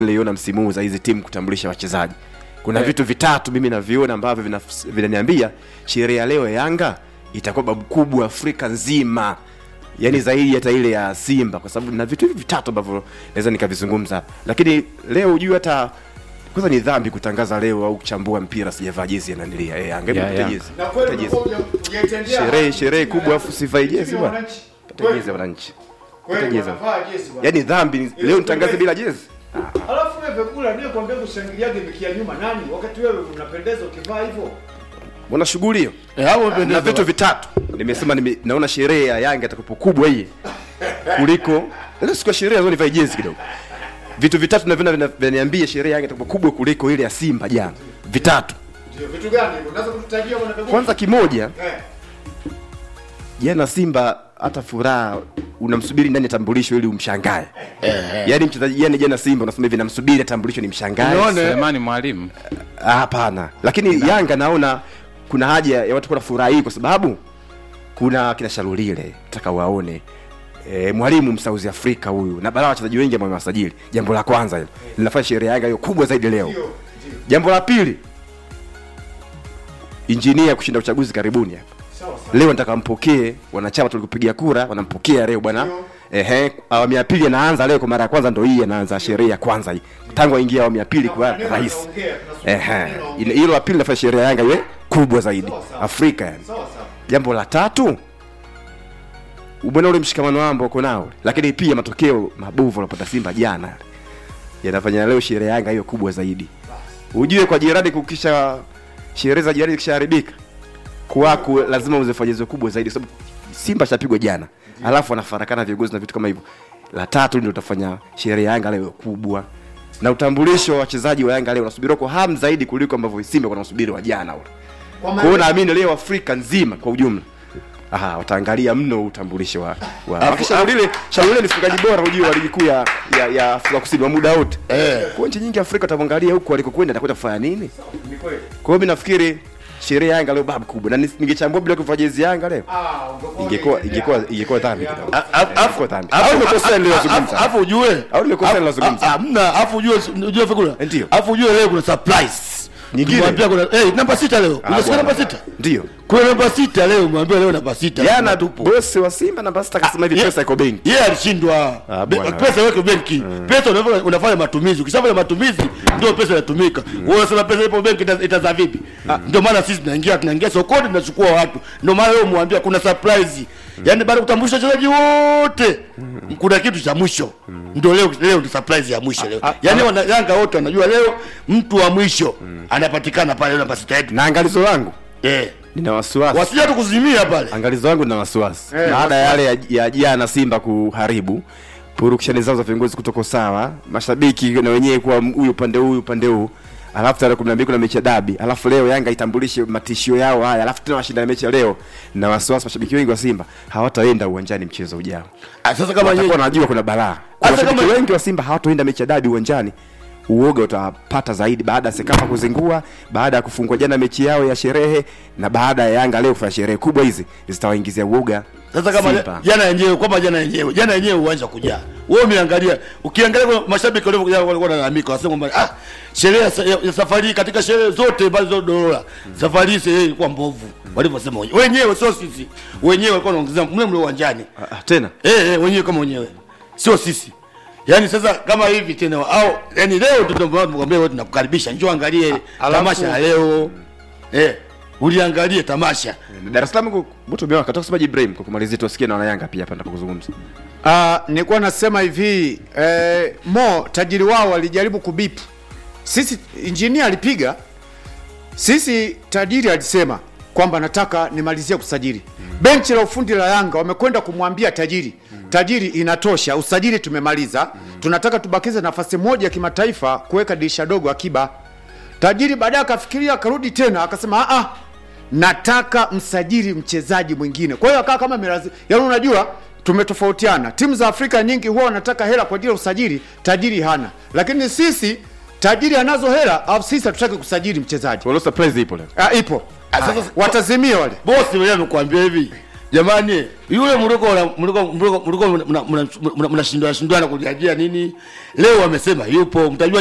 niliona msimu huu za hizi timu kutambulisha wachezaji kuna vitu vitatu mimi naviona ambavyo vina- vinaniambia sherehe ya leo ya yanga itakuwa babu kubwa afrika nzima yaani zaidi hata ile ya simba kwa sababu na vitu hivi vitatu ambavyo naweza nikavizungumza hapa lakini leo hujui hata kwanza ni dhambi kutangaza leo au kuchambua mpira sijavaa jezi ya nanilia eh, Yanga, Yeah, pata yeah. jezi Na pata kweli jezi umekuwa huja- hujaitendea sherehe haki sherehe timu ya kubwa Yanga. afu sivai jezi Timu ya bwana wananchi. pata Kweli- jezi ya wananchi kweli pata jezi ya- wanavaa jezi bwana. yaani dhambi leo nitangaze bila jezi Alafu wewe vyakula ndio kwambia kushangiliaje mikia nyuma nani wakati wewe unapendeza ukivaa hivyo. wana shughuli hiyo Eh, hapo na umependeza. vitu vitatu nimesema nime, naona sherehe ya yanga itakapo kubwa hii kuliko leo siku ya sherehe lazima nivae jezi kidogo vitu vitatu naviona vina- vinaniambia sherehe ya yanga itakapo kubwa kuliko ile ya simba jana vitatu Ndio vitu gani hivyo? Unaweza kututajia bwana vyakula? kwanza kimoja eh. jana simba hata furaha unamsubiri ndani ya tambulisho ili umshangae yaani mchezaji yani jana simba unasema hivi namsubiri tambulisho ni mshangae Unaona? Selemani mwalimu Ah, hapana lakini yanga naona kuna haja ya watu kuwa na furaha hii kwa sababu kuna kina shalulile taka waone E, mwalimu msauzi afrika huyu na balaa wachezaji wengi ambao wamewasajili jambo la kwanza hilo linafanya sherehe ya yanga hiyo kubwa zaidi leo Ndio, ndio. jambo la pili injinia kushinda uchaguzi karibuni hapa Sawa sawa. leo nataka mpokee wanachama tulikupigia kura wanampokea leo bwana Ndio. ehe awamu ya pili anaanza leo kwa mara ya kwanza ndo hii anaanza sherehe ya kwanza hii tangu aingia awamu ya pili kwa Neno rais anaongea, tunasubiri ehe neno Ile- ongea. hilo la pili nafanya sherehe ya yanga iwe kubwa zaidi Sawa, sawa. afrika yani Sawa sawa. jambo la tatu ubwana ule mshikamano wambo uko nao lakini pia matokeo mabovu alopata simba jana yale, yanafanya leo sherehe ya yanga hiyo kubwa zaidi ujue kwa jirani kukisha sherehe za jirani zikishaharibika kwako lazima uzifanye ziwe kubwa zaidi kwa sababu simba shapigwa jana alafu wanafarakana viongozi na vitu kama hivyo la tatu ndio utafanya sherehe ya yanga leo iwe kubwa na utambulisho wa wachezaji wa yanga leo unasubiriwa kwa hamu zaidi kuliko ambavyo simba wanasubiri wa jana ule Kwa kwa hiyo maana naamini leo afrika nzima kwa ujumla Aha, wataangalia mno utambulisho wa, wa. Afu- Shaulile Shaulile ni mfungaji bora ujue wa ligi kuu ya, ya, ya Afrika Kusini wa muda wote. Eh. Kwa nchi nyingi Afrika utaangalia huko alikokwenda atakwenda kufanya nini? ni kweli. Kwa hiyo mimi nafikiri sherehe ya Yanga leo babu kubwa na ni- ningechambua bila kuvaa jezi ya Yanga leo Ah, ungekuwa ingekuwa unaitendea ingekuwa haki. ingekuwa dhambi Ya. kidogo. A- a- Ingekuwa dhambi. afu- Au nimekosea niliyozungumza? afu- afu ujue Au nimekosea afu- niliyozungumza? a- hamna afu ujue ujue fikula Ndio. afu ujue leo kuna surprise Nyingine? Tumwambia kuna eh namba sita leo unasikia bwana. namba sita Ndio. kuna namba sita leo mwambia leo namba sita Jana tupo bosi wa Simba namba sita akasema hivi ye- pesa iko benki. yeye alishindwa Ah, Be- bwana. pesa iweke benki pesa unafanya, unafanya matumizi ukishafanya matumizi ndio pesa inatumika wewe unasema pesa ipo benki ita- itazaa vipi ndio maana sisi tunaingia tunaingia sokoni tunachukua watu ndio maana leo mwambia kuna surprise yaani baada ya kutambulisha wachezaji wote kuna kitu cha mwisho ndio leo leo ndio surprise ya mwisho leo yaani wana Yanga wote wanajua leo mtu wa mwisho anapatikana pale namba sita yetu Na angalizo langu eh nina wasiwasi. wasija tu kuzimia pale angalizo wangu na wasiwasi Eh, baada ya yale ya- ya jana simba kuharibu purukushani zao za viongozi kutoko sawa mashabiki na wenyewe kuwa m- huyu upande huu huyu upande huu alafu tarehe kumi na mbili kuna mechi ya dabi alafu leo yanga itambulishe matishio yao haya alafu tena washindane mechi ya leo na wasiwasi mashabiki wengi wa simba hawataenda uwanjani mchezo ujao Ah, sasa kama watakuwa yeye wanajua kuna balaa Kwa Hata mashabiki kama- wengi wa simba hawatoenda mechi ya dabi uwanjani uoga utawapata zaidi baada ya sekafa kuzingua baada ya kufungwa jana mechi yao ya sherehe na baada ya yanga leo kufanya sherehe kubwa hizi zitawaingizia uoga Sasa kama Simba. jana yenyewe kwamba jana yenyewe jana yenyewe uwanja kujaa. Wewe umeangalia ukiangalia kwa mashabiki walivyokuja walikuwa wanalalamika wasema kwamba ah sherehe ya, sa- ya, ya safari hii katika sherehe zote ambazo dola safari hii sherehe ilikuwa mbovu walivyosema wenyewe. Wenyewe sio sisi. Wenyewe walikuwa wanaongezea mle mle uwanjani. Ah, ah, tena Eh eh wenyewe kama wenyewe. Sio sisi. Yaani sasa kama hivi tena au yani leo tutamwambia wewe tunakukaribisha njoo angalie alafu- tamasha ya leo. Eh uliangalie tamasha. Dar es Salaam ku- Butu umeona kataka kusema Ibrahim kwa kumalizia tuwasikie na wanayanga pia hapa kuzungumza. Ah, nilikuwa nasema hivi eh, Mo tajiri wao walijaribu kubipu. Sisi injinia alipiga, sisi tajiri alisema kwamba nataka nimalizie kusajili. Benchi la ufundi la Yanga wamekwenda kumwambia tajiri, tajiri, inatosha, usajili tumemaliza, tunataka tubakize nafasi moja ya kimataifa kuweka dirisha dogo akiba. Tajiri baadaye akafikiria akarudi tena akasema a nataka msajili mchezaji mwingine. Kwa hiyo akawa kama mirazi, yaani unajua tumetofautiana. Timu za Afrika nyingi huwa wanataka hela kwa ajili ya usajili, tajiri hana. Lakini sisi tajiri anazo hela, au sisi hatutaki kusajili mchezaji. Kwa hiyo surprise ipo leo. Ah, ipo. Ah, sasa- Watazimia wale. bosi mwenyewe amekuambia hivi jamani yule mliko mliko mliko mliko mnashindana shindana kujiajia nini leo wamesema yupo mtajua